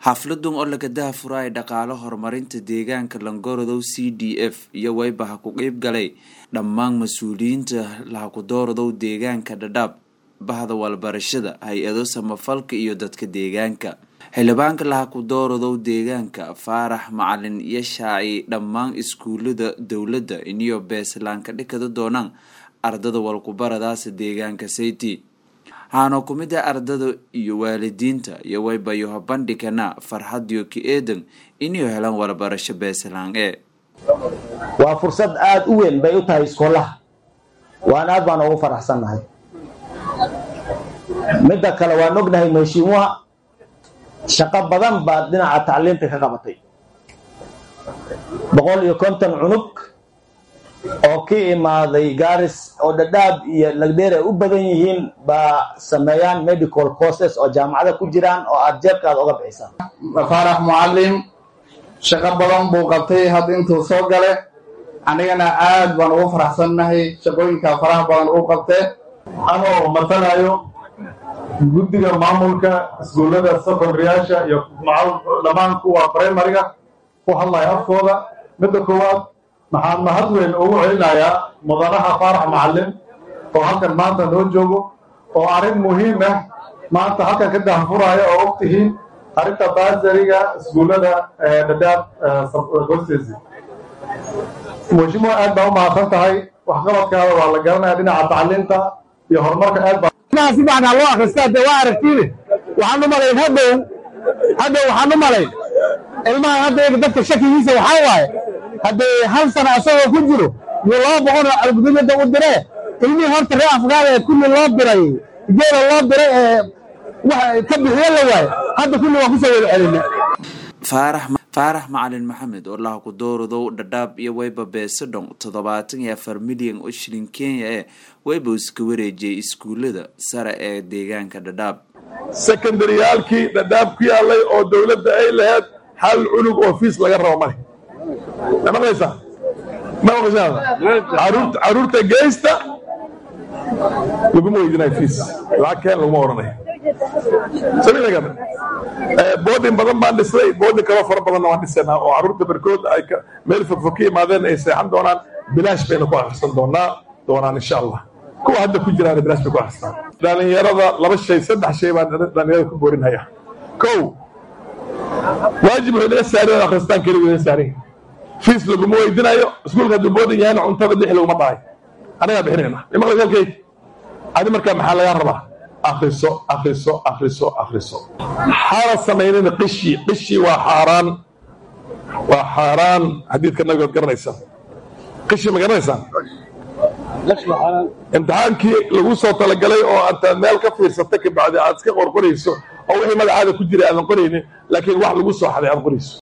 xafladun oo laga dahafuraay dhaqaalo horumarinta deegaanka langorodow c d f iyo waybaha ku qeyb galay dhammaan mas-uuliyiinta lahakudoorodow deegaanka dhadhaab bahda walbarashada hay-ado samafalka iyo dadka deegaanka xildhibaanka lahakudoorodow deegaanka faarax macalin iyo shaaci dhammaan iskuulada dowladda iniyo beeslaanka dhikada doonaan ardada walkubaradaasa deegaanka sayti waxaana ku mid ah ardada iyo waalidiinta iyo waybayoha bandhigana farxadiyo ka eedan inay helaan warbarasho beeslaan e waa fursad aada u weyn bay u tahay iskoolaha waan aad baan ugu faraxsannahay midda kale waan ognahay meeshiimuha shaqo badan baad dhinaca tacliinta ka qabatay boqol iyo konton cunug oo ka imaaday garis oo dhadhaab iyo lagdheer ay u badan yihiin baa sameeyaan medical courses oo jaamacada ku jiraan oo aada jeebkaada oga bixisaan faarax mucalim shaqo badan buu qabtay hadda intuu soo gale anigana aad baan ugu faraxsannahay shaqooyinka faraha badan uu qabtee anoo matalayo guddiga maamulka iskuullada secondaryyaasha iyo dhammaan kuwa primariga ku hadlaya afkooda midda koowaad maxaan mahad weyn ugu celinayaa mudanaha faarax macalin oo halkan maanta noo joogo oo arrin muhiim ah maanta halkan ka dahafuraya oo og tihiin arrinta baasariga iskuullada dhadhaab gorsesi mushimoa aad baa u mahadsan tahay waxqabadkaada waa la garanaya dhinaca tacliinta iyo horumarka aad baa si fiican loo akhristaa dee waa aragtiine waxaan u malayn hadhow hadhow waxaan u malayn ilmahan hadda dadka shakigiisa waxaa waaye haddii hal sana asagoo ku jiro iyo laba boqol algudumada u diree ilmihii horta ree afgaada ee kulli loo diray geela loo diray ee wax ka bixiyo la waaye hadda kulli waan kusoo wada celina faarax macalin maxamed oo laha ku doorodow dhadhaab iyo wayba beesadhon toddobaatan iyo afar milyan oo shilin kenya ee wayba iska wareejiyay iskuullada sare ee deegaanka dhadhaab sekondariyaalkii dhadhaab ku yaalay oo dowladda ay laheyd hal cunug oo fiis laga rabo male ma maqlaysaa ma maqashaa caruurta geysta laguma weydinayo fiis lacag keen laguma oranayo samilagan boodin badan baan dhisnay boodin kaloo fara badanna waan dhisanaa oo carruurta barkood ay meel fogfog ka yimaadeen ay seexan doonaan bilaash bayna ku akhrisan doonaa doonaan insha allah kuwa hadda ku jiraan bilaash bay ku akhristaan dhalinyarada laba shay saddex shay baan dhalinyarada ku boorinhaya kow waajib wuxuu naga saarin akhristaan keligu naga saarin fiis laguma weydinayo iskuulka hadduu boodin yahayna cuntada lix laguma dhahay anagaa bixinayna imaqla halkayg adi markaa maxaa lagaa rabaa akriso akriso akriso akriso xaala samaynina qishi qishi waa xaaraan waa xaaraan xadiidka nabigood garanaysaan qishi ma garanaysaan imtixaankii lagu soo talagalay oo antaad meel ka fiirsata kabacdi aad iska qorqorayso oo wixii magacaada ku jira aadan qoraynin laakiin wax lagu soo xaday aad qorayso